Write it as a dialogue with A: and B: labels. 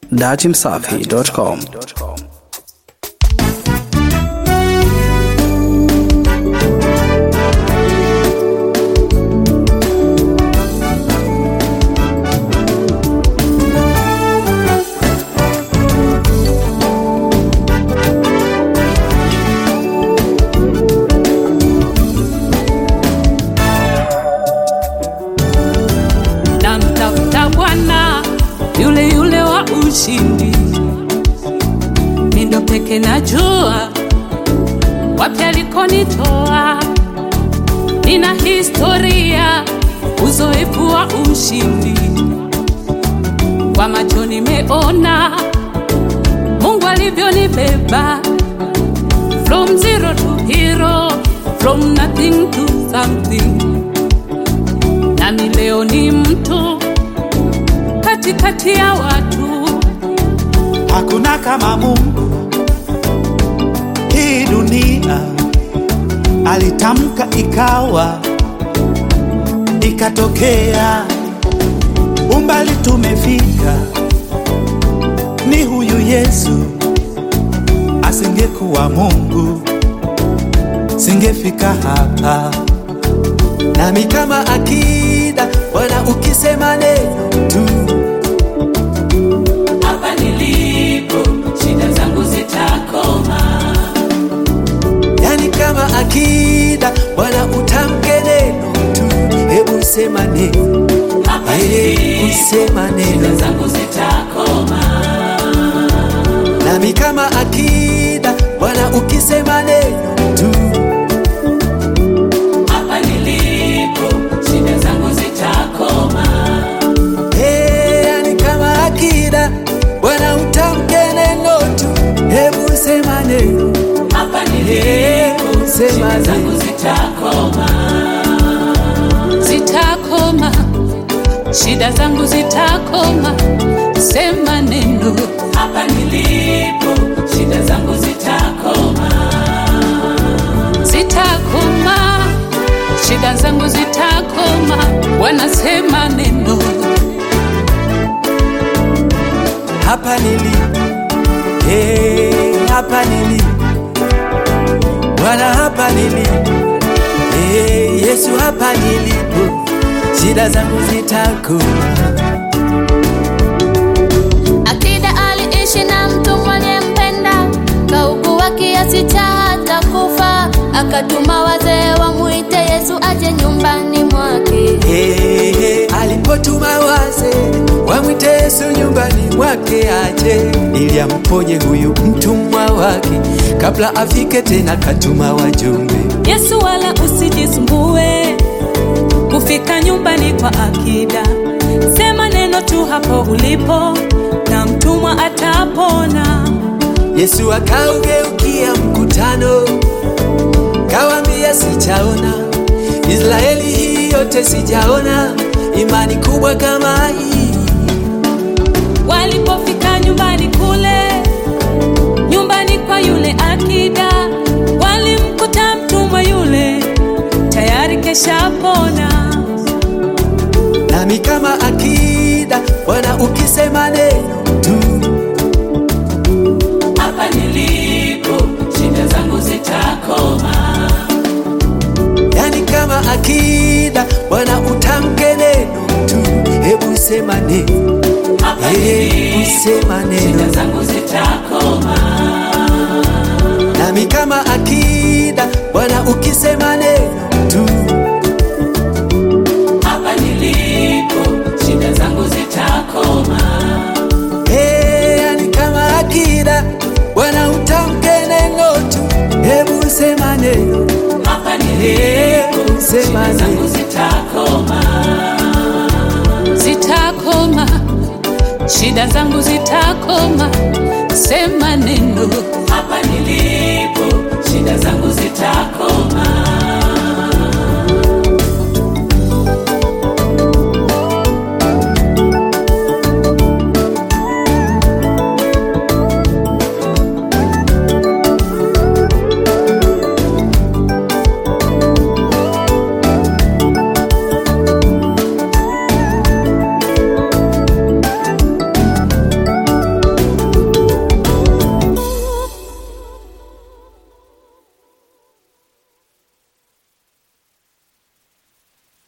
A: datimsafi.com.
B: namtafuta Bwana yule yule wa ushindi, mindo peke najua wapi alikonitoa. Nina historia, uzoefu wa ushindi, kwa macho nimeona Mungu alivyonibeba from zero to hero, from nothing to something nami leo ni mtu katikati ya watu.
C: Hakuna kama Mungu hii dunia, alitamka ikawa, ikatokea. Umbali tumefika, ni huyu Yesu. Asingekuwa Mungu, singefika hapa. Nami kama akida, Bwana ukisema neno tu
B: Hapa nilipo shida zangu zitakoma,
C: yani kama akida Bwana utamke neno tu, hebu sema neno,
B: hapa
C: hebu sema
B: shida
C: neno.
B: zangu zitakoma,
C: Nami kama akida Bwana ukisema neno tu,
B: hapa nilipo shida zangu zitakoma,
C: hey, yani kama akida Bwana utamke neno tu, hebu sema neno,
B: hapa nilipo
C: hebu sema
B: shida zangu
C: neno.
B: zitakoma, zitakoma, shida zangu zitakoma, sema neno. Hapa nilipo shida zangu zitakoma, zitakoma, shida zangu zitakoma, wanasema neno.
C: hapa nilipo, hey, hapa nilipo Bwana, hapa nilipo, hey, Yesu, hapa nilipo, shida zangu zitakoma.
D: Akida aliishi na mtu mwenye-mpenda, kaugua kiasi cha hata kufa, akatuma wazee wamwite Yesu aje nyumbani mwake.
C: Hey, hey, alipotuma waze wamwite Yesu nyumbani mwake aje ili amponye huyu mtumwa wake, kabla afike tena katuma wajumbe.
B: Yesu wala usijisumbue kufika nyumbani kwa akida, sema neno tu hapo ulipo na mtumwa atapona.
C: Yesu akaugeukia mkutano, kawambia, sijaona Israeli hii yote, sijaona imani kubwa kama hii.
B: Walipofika nyumbani kule, nyumbani kwa yule akida, walimkuta mtumwa yule tayari keshapona.
C: Nami kama akida, Bwana ukisema neno tu,
B: Hapa nilipo shida zangu zitakoma,
C: yani kama akida, Bwana utamke neno tu, hebu sema neno,
B: hapa
C: hebu sema
B: shida
C: neno.
B: zangu zitakoma.
C: Nami kama akida, Bwana ukisema neno tu,
B: Hapa nilipo shida zangu zitakoma,
C: hey, yani kama akida, Bwana utamke neno tu, hebu sema neno,
B: hapa nilipo
C: hebu sema
B: shida zangu
C: neno.
B: zitakoma, zitakoma, shida zangu zitakoma, sema neno. Hapa nilipo shida zangu zitakoma,